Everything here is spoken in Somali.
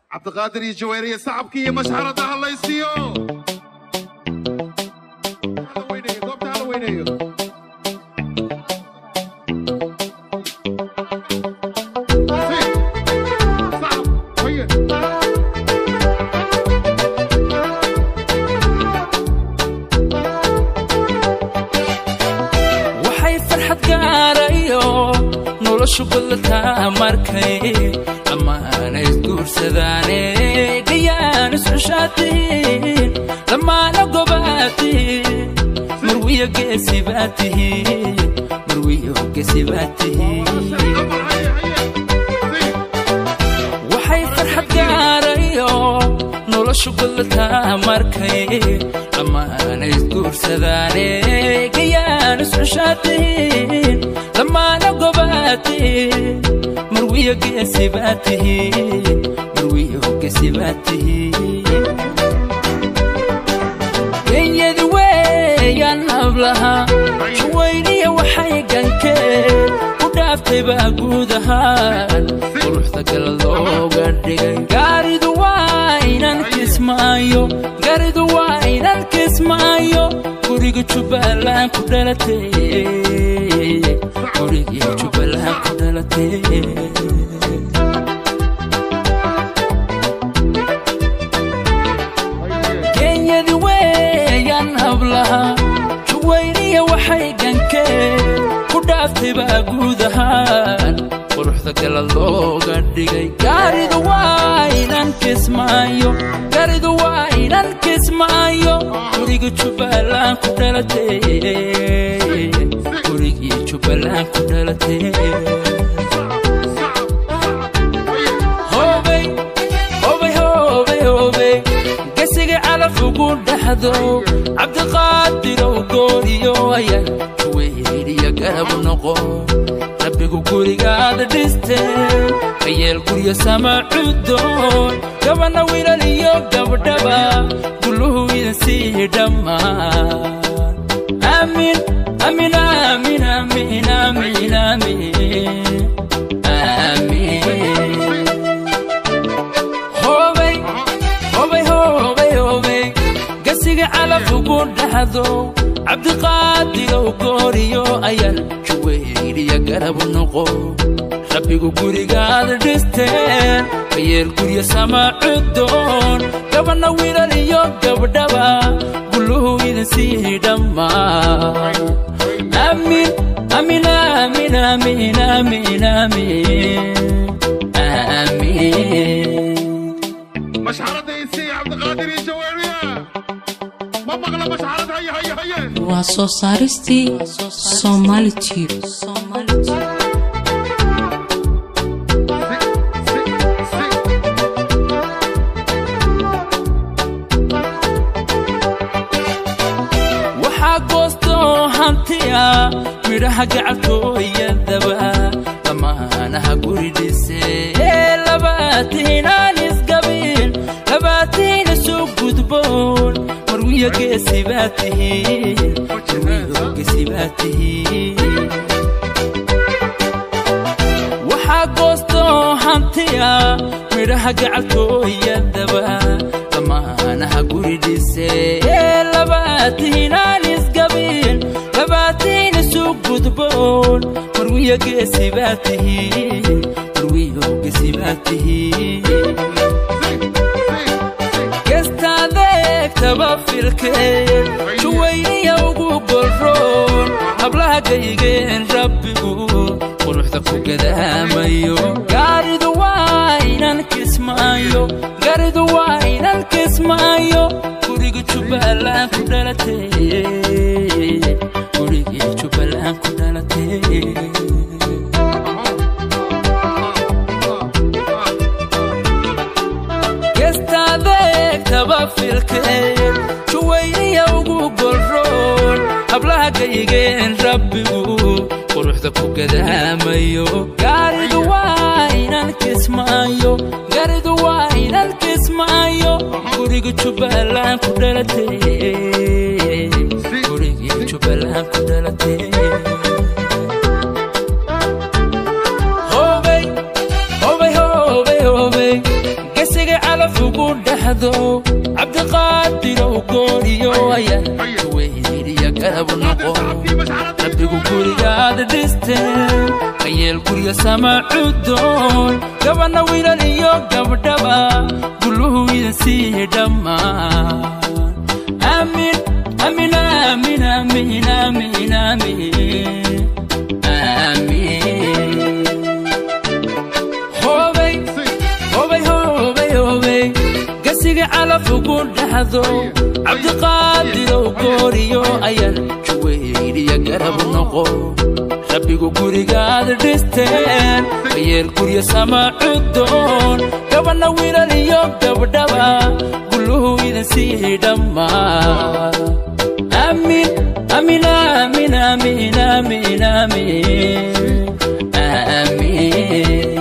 cabdiqaadir iyo jaweeriye sacabkii iyo mashxarada hadlaysiiyo goobta hala weyneeyo waxay farxad gaarayo noloshu ballataa markay dhammaana isguursadaane gayaan iscushaatihiin dhammaana gobaad tihiin marwiyo geesi baad tihiin marwiyo geesi baad tihiin waxay farxad gaarayo noloshu ballataa markay dhammaana isguursadaane gayaan iscushaatihiin dhammaana gobaad tihiin marwiyo geesi baad tihiin marwiyo geesi baad tihiin genyadi weeyaan hablaha shawayniya waxay gankeen ku dhaaftay baa guud ahaan quruxda kala looga dhigay gaaridu waa inan kismaayo gaaridu waa inan kismaayo guriga jubbaland ku dhalatay gurigii jubbaland ku dhalatay genyadi weeyaan hablaha juwayniya waxay gankeen ku dhaaftay baa guud ahaan quruxda kala looga dhigay gaaridu waa inan kismaayo gaaridu waa inan kismaayo guriga jubbaland ku dhalatay gurigii jubbaland ku dhalatay hobey hobey hobey hobey gesiga calaf ugu dhaxdo cabdiqaadirow gooriyo ayan juweyriya garab noqo rabbigu gurigaada dhisteen kayeel guryo sama cudoon gabana wiilal iyo gabdhaba guluhu idin sii dhammaan aamin aamin aamin aamin aamin aamin aamin hobey hobey hobey hobey gasiga calaf ugu dhaxdo cabdiqaadirow gooriyo ayan juweyriya garab noqo rabbigu gurigaada dhisteen kayeel guryo sama cudoon gabana wiilal iyo gabdhaba guluhu idin sii dhammaan aamin aamin aamin aamin aamin aamin aamin mashxarada isii cabdiqaadir iyo jaweeriye ma maqla mashxarad haye haye haye waa soo saaristii Somali Tube. waxaa goostoo hantiya midhaha gacaltooyadaba dhammaanaha guri dhise ee labaatiinaan isgabin labaatiina soo gudboon marwiyo geesi baa tihiin marwiyo geesi baa tihiin waxaa goostoo hantiya midhaha gacaltooyadaba dhammaanaha guri dhise ee labaatiinaan isgabin labaatiina soo gudboon marwiyo geesi baa tihiin marwiyo geesi baa tihiin gestaadeegtaba filkeen juwayniya ugu golroon hablaha gaygeen rabbigu quruxda ku gadaamayo gaaridu waa inan kismaayo gaaridu waa inan kismaayo guriga jubbaland ku dhalatay gurigii jubbaland ku dhalatay gestaadeegtaba filkeen juwayniya ugu golroon hablaha gaygeen rabbigu quruxda ku gadaamayo gaaridu waa inan kismaayo gaaridu waa inan kismaayo guriga jubbaland ku dhalatay gurigii jubbaland ku dhalatay hobey hobey hobey hobey gasigay calaf ugu dhexdo cabdiqaadirow gooriyo ayaan weyniya garab noqo rabbigu gurigaada dhisteen ayeel gurya sama cudoon gabanna wiilal iyo gabdhaba guluhu idin sii dhammaan aamin aamin aamin aamin aamin aamin aamin hoobay hoobay hoobay hoobay gasiga calaf ugu dhexdo cabdiqaadirow gooriyo ayaan juweyniya garab noqo rabbigu gurigaada dhisteen ayeel gurya sama cudoon gabanna wiilal iyo gabdhaba guluhu idin sii dhammaan aamin aamin aamin aamin aamin aamin aamin